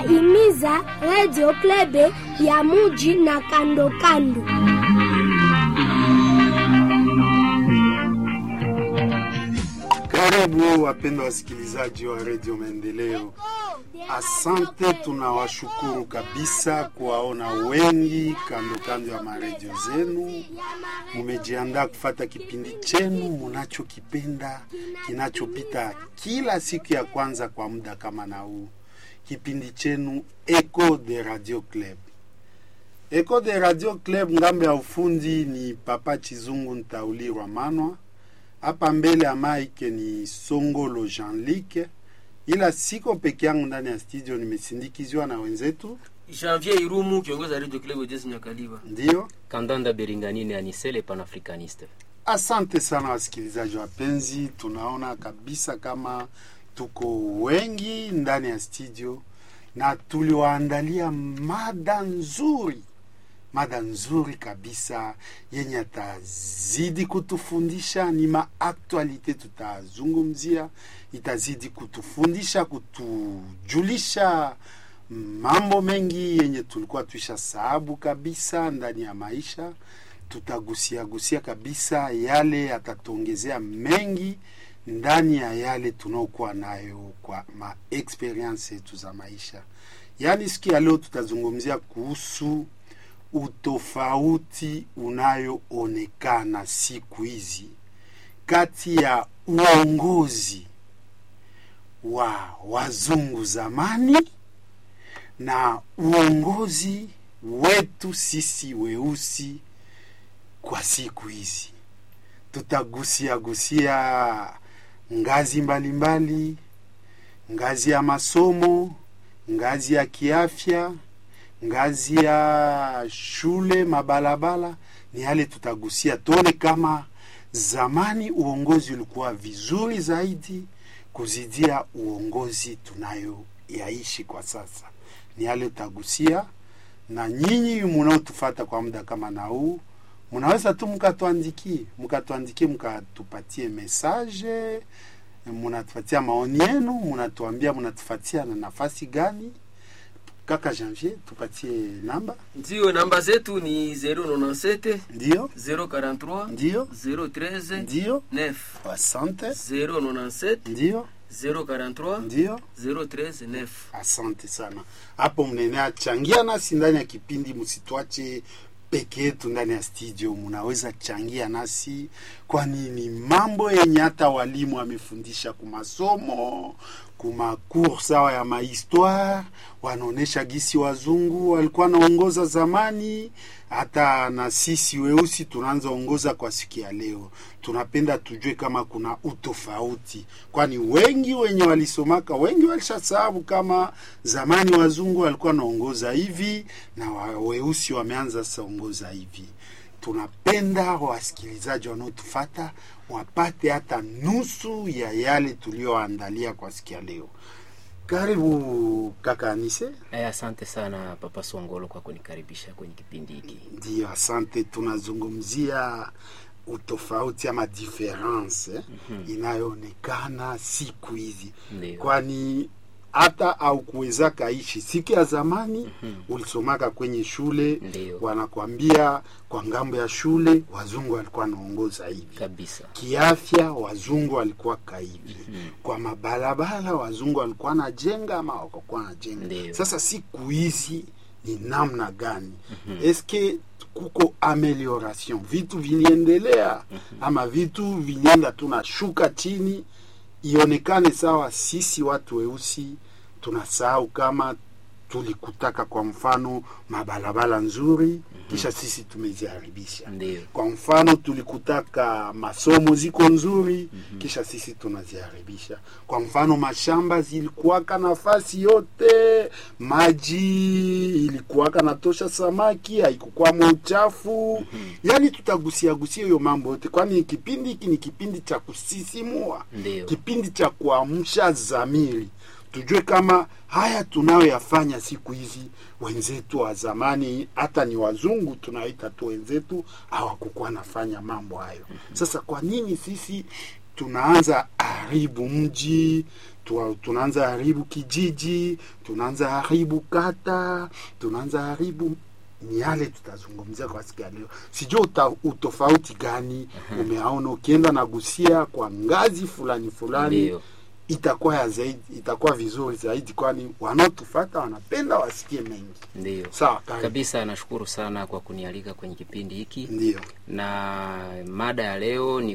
himiza Radio Klebe ya muji na kando kando. Karibu wapendwa wasikilizaji wa redio Maendeleo. Asante, tunawashukuru kabisa kuwaona wengi kando kando ya maredio zenu. Mumejiandaa kufata kipindi chenu munachokipenda kinachopita kila siku ya kwanza kwa muda kama na huu, kipindi chenu Echo de Radio Club. Echo de Radio Club, ngambo ya ufundi ni Papa Chizungu Ntaulirwa Manwa hapa mbele ya mike ni Songolo Jean-Luc, ila siko peke yangu ndani ya studio, nimesindikizwa na wenzetu. Janvier Irumu, kiongozi wa Radio Club Jesi Nyakaliba. Ndiyo, Kandanda Beringanine Anisele panafricaniste. asante sana wasikilizaji wapenzi, tunaona kabisa kama tuko wengi ndani ya studio na tuliwaandalia mada nzuri mada nzuri kabisa yenye atazidi kutufundisha. Ni maaktualite tutazungumzia, itazidi kutufundisha, kutujulisha mambo mengi yenye tulikuwa tuisha sababu kabisa ndani ya maisha. Tutagusia gusia kabisa yale yatatuongezea mengi ndani ya yale tunaokuwa nayo kwa ma experience yetu za maisha. Yaani siku ya leo tutazungumzia kuhusu utofauti unayoonekana siku hizi kati ya uongozi wa wazungu zamani na uongozi wetu sisi weusi kwa siku hizi. Tutagusia gusia ngazi mbalimbali mbali, ngazi ya masomo, ngazi ya kiafya ngazi ya shule, mabalabala, ni yale tutagusia, tuone kama zamani uongozi ulikuwa vizuri zaidi kuzidia uongozi tunayo yaishi kwa sasa. Ni yale tutagusia, na nyinyi munaotufata kwa muda kama na huu, munaweza tu mkatuandikie, mkatuandikie, mkatupatie message, munatupatia maoni yenu, munatuambia munatufatia na nafasi gani Kaka Janvier, tupatie namba. Ndio, namba zetu ni 097 Ndio, 043 ndio, 013 ndio. 9 Asante. 097 Ndio, 043 ndio. 013 9. Asante sana. Hapo mnenea changia nasi ndani ya kipindi, msitwache peke yetu ndani ya studio, mnaweza changia nasi, kwani ni mambo yenye hata walimu wamefundisha kumasomo kumakur sawa ya mahistoire, wanaonesha gisi wazungu walikuwa naongoza zamani, hata na sisi weusi tunaanza ongoza kwa siku ya leo. Tunapenda tujue kama kuna utofauti, kwani wengi wenye walisomaka wengi walishasababu kama zamani wazungu walikuwa naongoza hivi na wa- weusi wameanza sasa ongoza hivi. Tunapenda wasikilizaji wanaotufata wapate hata nusu ya yale tuliyoandalia kwa siku ya leo. Karibu kaka Anise. Eh, asante sana Papa Songolo kwa kunikaribisha kwenye kipindi hiki. Ndiyo, asante. Tunazungumzia utofauti ama difference eh, inayoonekana siku hizi, Ndio. kwani hata au kuweza kaishi siku ya zamani ulisomaka kwenye shule Ndio. wanakwambia kwa ngambo ya shule wazungu walikuwa wanaongoza hivi Kabisa. kiafya wazungu walikuwa kaivi kwa mabarabara wazungu walikuwa najenga ama wakakuwa najenga Ndio. sasa siku hizi ni namna gani eske kuko amelioration vitu viliendelea ama vitu vilienda tunashuka chini ionekane sawa sisi watu weusi tunasahau kama tulikutaka kwa mfano mabarabara nzuri kisha sisi tumeziharibisha Ndio. kwa mfano tulikutaka masomo ziko nzuri kisha sisi tunaziharibisha. Kwa mfano mashamba zilikuwaka nafasi yote, maji ilikuwaka natosha, samaki haikukwamo uchafu. Yani tutagusia gusia hiyo mambo yote, kwani kipindi hiki ni kipindi cha kusisimua, Ndio. kipindi cha kuamsha zamiri tujue kama haya tunayoyafanya siku hizi wenzetu wa zamani, hata ni wazungu tunaita tu wenzetu, hawakukuwa nafanya mambo hayo. Sasa kwa nini sisi tunaanza haribu mji, tu, tunaanza haribu kijiji, tunaanza haribu kata, tunaanza haribu ni yale tutazungumzia kwa siku ya leo. Sijua uta, utofauti gani umeaona ukienda na gusia kwa ngazi fulani fulani Ndio. itakuwa ya zaidi, itakuwa vizuri zaidi, kwani wanaotufata wanapenda wasikie mengi. Ndio Sawa, karibu. kabisa. Nashukuru sana kwa kunialika kwenye kipindi hiki, Ndio, na mada ya leo ni